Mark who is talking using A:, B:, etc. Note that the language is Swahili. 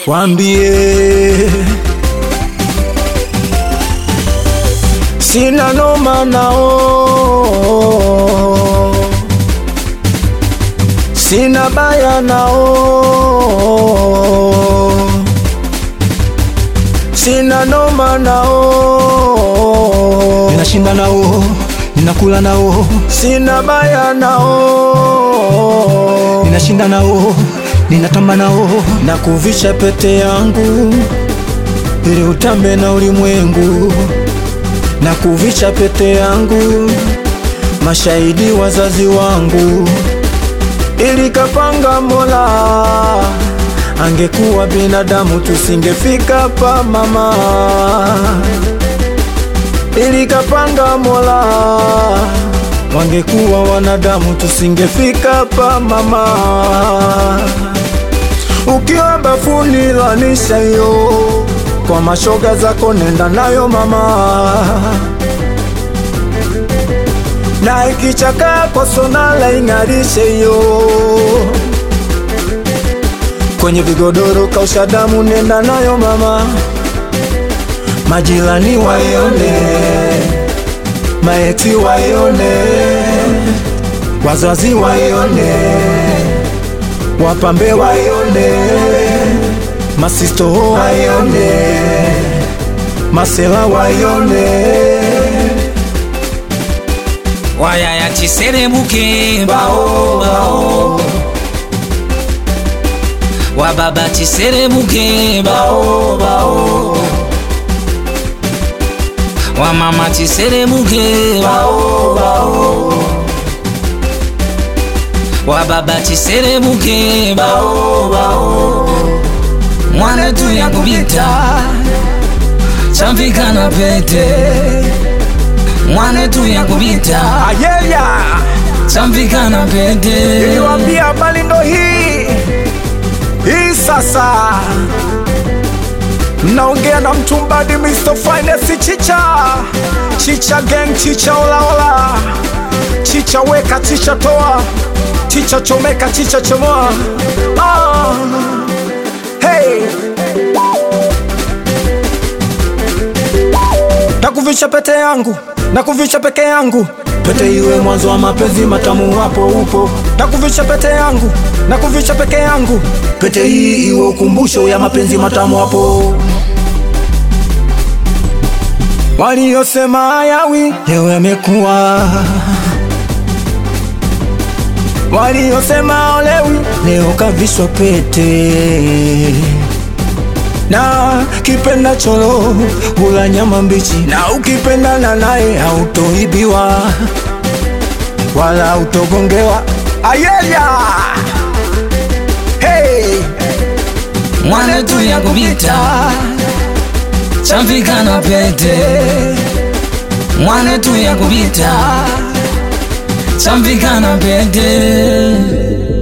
A: Wambie sina noma nao, sina baya nao, sina noma nao,
B: ninashinda nao, ninakula nao,
A: sina baya nao,
B: ninashinda nao, ninatamba nao,
A: na kuvisha pete yangu ili utambe na ulimwengu, na kuvisha pete yangu mashahidi wazazi wangu, ili kapanga Mola, angekuwa binadamu tusingefika pa mama, ili kapanga Mola, wangekuwa wanadamu tusingefika pa mama. Ukiwa bafuni lanisha hiyo kwa mashoga zako, nenda nayo mama, na ikichaka kwa sonala ing'arishe hiyo kwenye vigodoro kausha damu, nenda nayo mama, majirani waione, maeti waione, wazazi waione wapambe waione, masisto waione, masela waione,
C: wayaya chiseremuke bao bao wababa chiseremuke bao bao wamama chiseremuke bao bao wababa chiseremuke bao bao mwana tu yakubita chamvika na pete mwana tu yakubita
A: ayeya
C: chamvika na pete
A: niliwambia habari ndo hii hii sasa mnaongea na mtumbadi Mr. Finest chicha chicha gang chicha olaola chicha weka chicha toa chicha chomeka chicha chomoa ah. hey. Nakuvisha pete yangu, nakuvisha peke yangu, pete iwe mwanzo wa mapenzi matamu, hapo upo. Nakuvisha pete yangu, nakuvisha peke yangu, pete hii iwe ukumbusho ya mapenzi matamu, hapo. Waliosema hayawi leo yamekuwa, waliosema olewi leo kavishwa pete na kipenda cholo hula nyama mbichi, na ukipendana naye hautoibiwa wala hautogongewa. Ayeya, hey,
C: mwana tu yakubita chamvika na pete mwana tu yakubita chamvika na pete